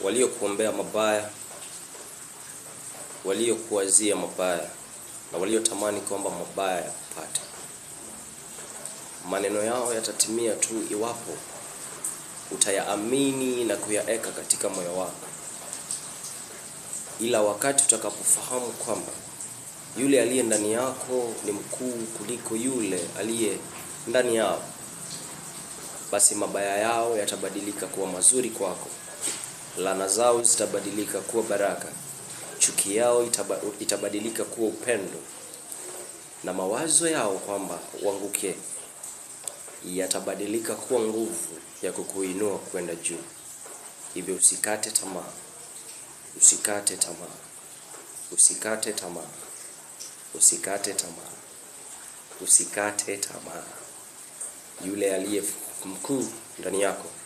waliokuombea mabaya, waliokuwazia mabaya na waliotamani kwamba mabaya yakupate. Maneno yao yatatimia tu iwapo utayaamini na kuyaeka katika moyo wako, ila wakati utakapofahamu kwamba yule aliye ndani yako ni mkuu kuliko yule aliye ndani yao, basi mabaya yao yatabadilika kuwa mazuri kwako, laana zao zitabadilika kuwa baraka, chuki yao itaba, itabadilika kuwa upendo, na mawazo yao kwamba uanguke yatabadilika kuwa nguvu ya kukuinua kwenda juu. Hivyo usikate tamaa, usikate tamaa, usikate tamaa, usikate tamaa, usikate tamaa. Yule aliye mkuu ndani yako